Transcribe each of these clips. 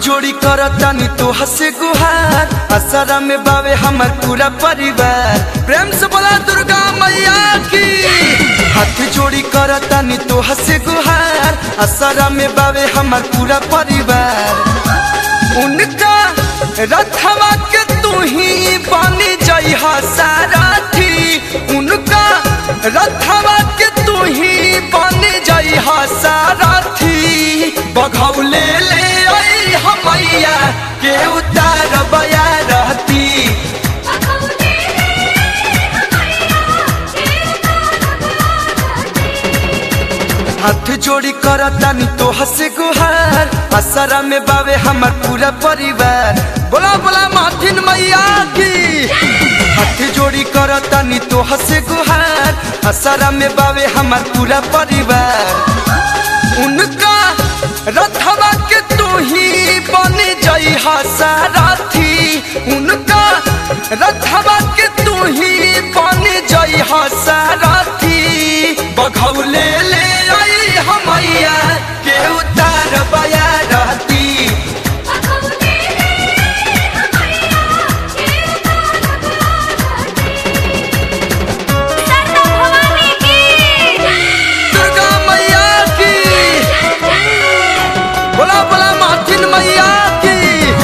जोड़ी करतानी तो हसे गुहार असरा में बावे हमर पूरा परिवार प्रेम से बोला दुर्गा मैया की हाथ जोड़ी करतानी तो हसे गुहार असरा में बावे हमर पूरा परिवार उनका रथवा के तू ही बन जइहा सारथी उनका रथवा के तू ही बन जइहा सारथी बघौले ले आई हमैया के उतार बया रहती हाथ जोड़ी करतानी तो हसे गुहार असरा में बावे हमर पूरा परिवार बोला बोला माथिन मैया की हाथ जोड़ी करतानी तो हसे गुहार असरा में बावे हमर पूरा परिवार उनका रथवा के तू ही बन जइहा सारथी उनका रथवा के तू ही बन जइहा सारथी बघौले ले आई हमैया के उतार बया रहती दुर्गा मैया की बोला बोला माथिन मैया की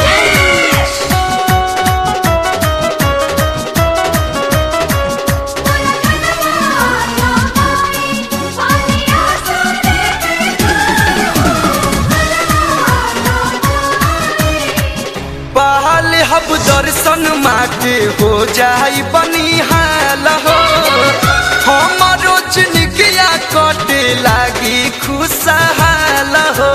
पहल हब दर्शन माँ के हो जाई बनिहाल हो हमारो जिनगिया कटे लागी खुशहाल हो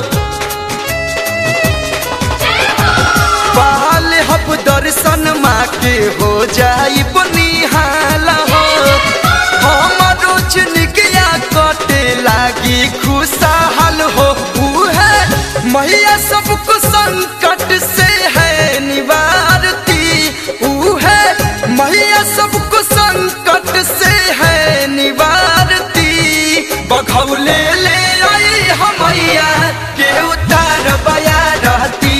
पहल हब दर्शन माँ के हो जाई बनिहाल हो हमारो जिनगिया कटे लागी खुशहाल हो उहे मैया सबको संकट से है निवारती उहे मैया सबको संकट से है निवारती बघौले ले आई हमैया के उतार बया रहती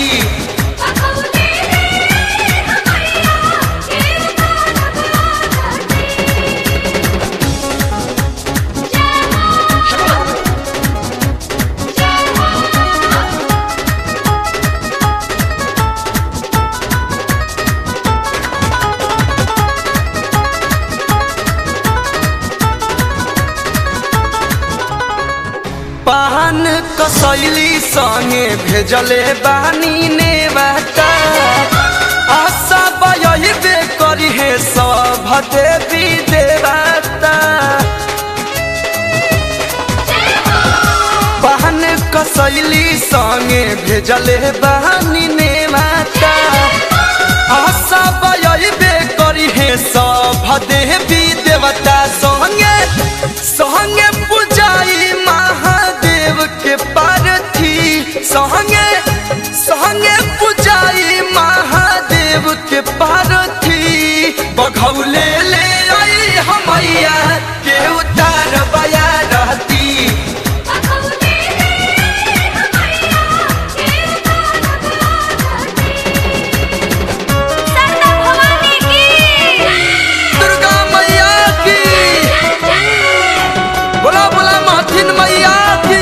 पान कसैली संगे भेजले बानी ने बाटा आशा बयबे करी हे सब देवी देवता पान कसैली संगे भेजले बानी ने बाटा आशा बयबे करी हे सब देवी देवता संगे संगे पूजाई महादेव के पार्थी संगे संगे पूजाई महादेव के पार्थी बघौले ले आई हमैया के उतार बया रहती दुर्गा मैया की बोला बोला माथिन मैया की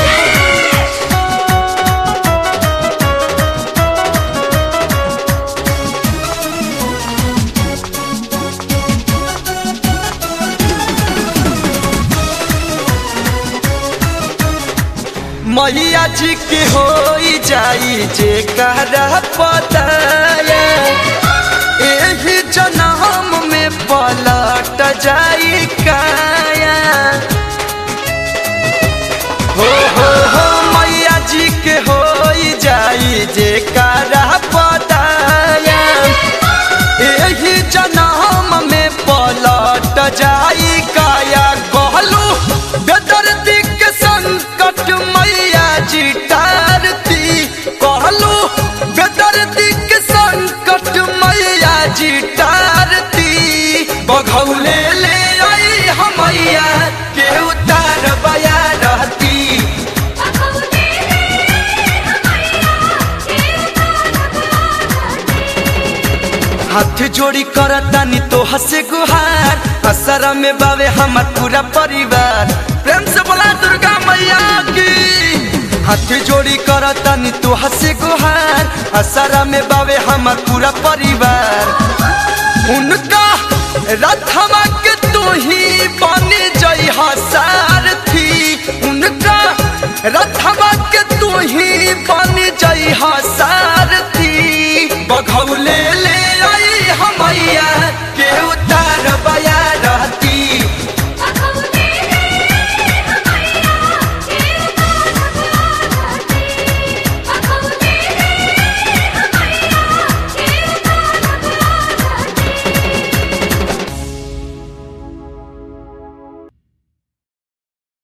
मैया जी के हो जाई जे कहरा पताया एही जन्म में पलट जाई काया हो हो हो मैया जी के हो जाई जे करा पताया एही जन्म में पलट जाई काया कहलू बेदर्दी के संकट मैया जी टारती कहलू बेदर्दी के संकट हाथ जोड़ी करतानी तो हसे गुहार असरा में बावे हमार पूरा परिवार प्रेम से बोला दुर्गा मैया की हाथ जोड़ी करतानी तो हसे गुहार असरा में बावे हमार पूरा परिवार उनका रथवा के तू ही बन जई सारथी उनका रथवा के तू ही बन जई